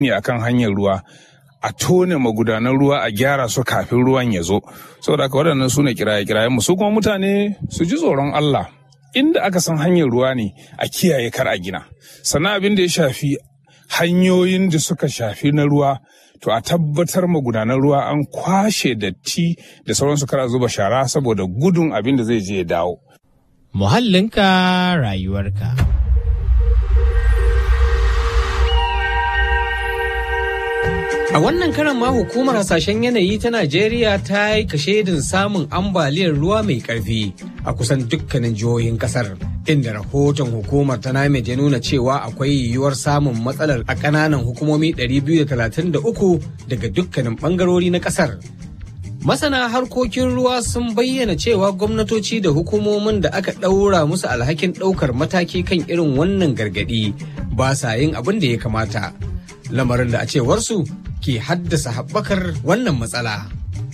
ne akan hanyar ruwa a tone magudanan ruwa a gyara su kafin ruwan ya zo saboda haka waɗannan su ne kiraye-kirayen mu su kuma mutane su ji tsoron Allah inda aka san hanyar ruwa ne a kiyaye kar a gina sannan abin da ya shafi hanyoyin da suka shafi na ruwa to a tabbatar magudanan ruwa an kwashe datti da sauransu kar a zuba shara saboda gudun abin da zai je ya dawo Muhallinka rayuwarka. A wannan karan ma hukumar hasashen yanayi ta Najeriya ta yi kashedin samun ambaliyar ruwa mai karfi a kusan dukkanin jihohin kasar. Inda rahoton hukumar ta NAMED ya nuna cewa akwai yiwuwar samun matsalar a ƙananan hukumomi 233 daga dukkanin ɓangarori na kasar. Masana harkokin ruwa sun bayyana cewa gwamnatoci da hukumomin da aka ɗaura musu alhakin ɗaukar mataki kan irin wannan gargaɗi ba sa yin abin da ya kamata. Lamarin da a cewarsu ke haddasa haɓakar wannan matsala.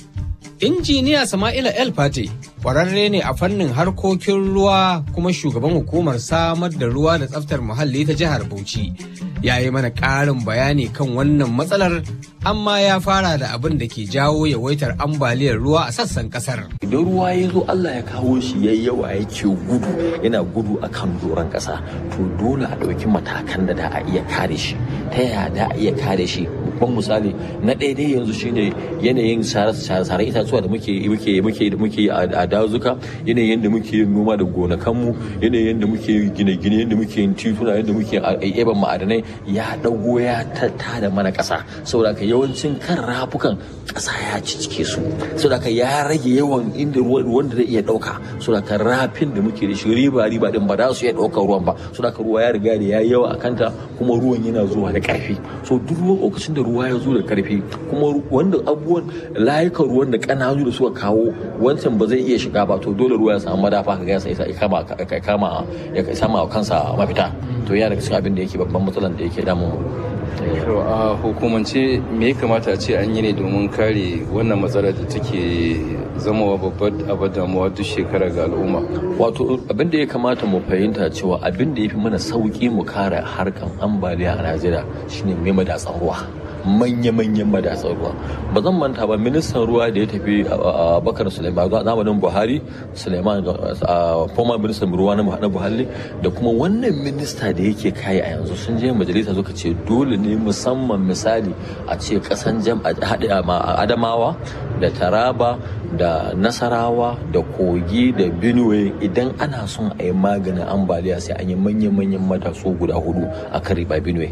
Injiniya Sama'ila El Fate ƙwararre ne a fannin harkokin ruwa kuma shugaban hukumar samar da ruwa da tsaftar muhalli ta jihar Bauchi. Ya yi mana ƙarin bayani kan wannan matsalar amma ya fara da abin da ke jawo yawaitar ambaliyar ruwa a sassan kasar. Idan ruwa ya zo Allah ya kawo shi ya yawa yake gudu yana gudu a kan doron ƙasa to dole a ɗauki matakan da da a iya kare shi ta yaya da a iya kare shi babban misali na ɗaya dai yanzu shine yanayin sare itatuwa da muke muke muke muke a dazuka yanayin da muke yin noma da gonakanmu yanayin da muke gine-gine yadda muke yin tituna yadda muke eban ma'adanai ya dago ya tada mana ƙasa saboda ka yawancin kan rafukan ƙasa ya cicike su saboda ka ya rage yawan inda ruwan da zai iya ɗauka saboda ka rafin da muke da shi riba riba din ba za su iya ɗaukar ruwan ba saboda ka ruwa ya riga da ya yawa a kanta kuma ruwan yana zuwa da ƙarfi so duk lokacin da ruwa ya zo da karfi kuma wanda abubuwan layukan ruwan da kananu da suka kawo wancan ba zai iya shiga ba to dole ruwa ya samu madafa ka gasa ya kama ya kama ya sama kansa mafita to ya daga cikin abin da yake babban matsalan da yake damun to a hukumance me ya kamata a ce an yi ne domin kare wannan matsalar da take zamawa babbar abar damuwa duk shekara ga al'umma wato abin da ya kamata mu fahimta cewa abin da ya fi mana sauki mu kare harkan ambaliya a najeriya shine mai madatsan ruwa manya-manyan madatsar ruwa ba zan manta ba ministan ruwa da ya tafi a bakar suleiman zamanin buhari suleiman former ministan ruwa na buhari da kuma wannan minista da yake kai a yanzu sun je majalisa suka ce dole ne musamman misali a ce kasan jam adamawa da taraba da nasarawa da kogi da benue idan ana son a yi maganin ambaliya sai an yi manya-manyan mataso guda hudu a kan riba benue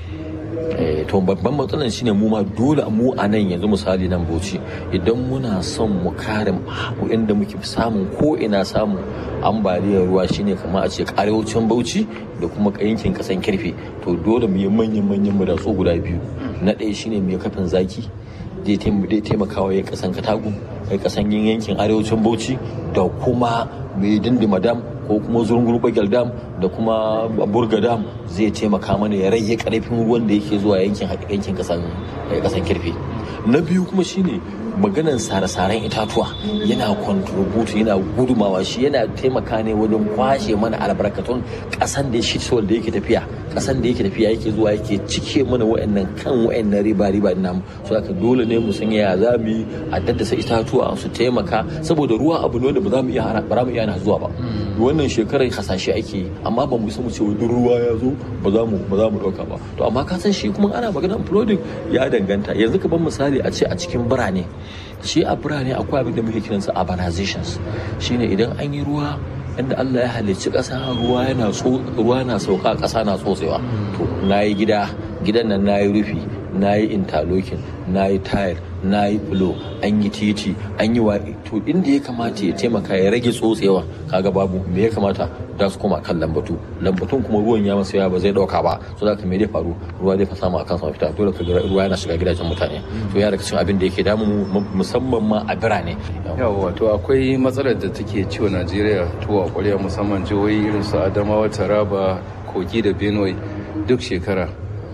to babban matsalar shine mu ma dole mu a nan yanzu misali nan bauchi idan muna son mu kare inda muke samun ko ina samun ambaliyar ruwa shine kamar a ce arewacin bauchi da kuma yankin kasan kirfe to dole mu yi manyan manyan madatsu guda biyu na ɗaya shine mai kafin zaki zai taimakawa ya kasan katagu ya kasan yankin arewacin bauchi da kuma mai dindima dam ko kuma zurungur bagel dam da kuma burga dam zai taimaka mana ya rage karfin ruwan da yake zuwa yankin yankin kasan kasan kirfi na biyu kuma shine maganan sare-saren itatuwa yana contribute yana gudumawa shi yana taimaka ne wajen kwashe mana albarkatun kasan da shi da yake tafiya kasan da yake tafiya yake zuwa yake cike mana wa'annan kan wa'annan riba riba namu so haka dole ne mu san ya za mu yi a daddasa itatuwa su taimaka saboda ruwa abu ne da ba za mu iya ba mu iya na zuwa ba wannan shekarar hasashe ake yi amma ba mu san mu ce duk ruwa ya zo ba za mu ba za mu dauka ba to amma ka san shi kuma ana maganar flooding ya danganta yanzu ka ban misali a ce a cikin birane shi a birane akwai abin da muke kiransa urbanizations shine idan an yi ruwa inda Allah ya halicci ƙasa ruwa yana ruwa na sauka ƙasa na tsotsewa to nayi gida gidan nan nayi rufi nayi interlocking nayi tile nayi flow an yi titi an yi wa to inda ya kamata ya taimaka ya rage tsotsewa kaga babu me ya kamata da su koma kan lambatu lambatun kuma ruwan ya masa yawa ba zai dauka ba so da me zai faru ruwa zai fa samu akan sa fita dole ka ruwa yana shiga gidajen mutane to ya daga cikin abin da yake damu musamman ma a birane yawa to akwai matsalar da take ciwo Najeriya to a ƙwarya musamman jihohi irin su Adamawa Taraba Kogi da Benue duk shekara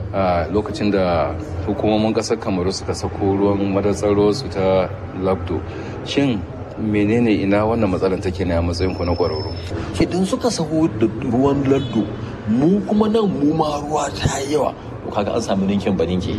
a lokacin da hukumomin ƙasar Kamaru suka sako ruwan madatsar su ta Labdo shin menene ina wannan matsalar take ne a matsayin ku na kwararru idan suka saho da ruwan lardo mu kuma nan mu ma ruwa ta yawa to kaga an samu ninkin ba ninki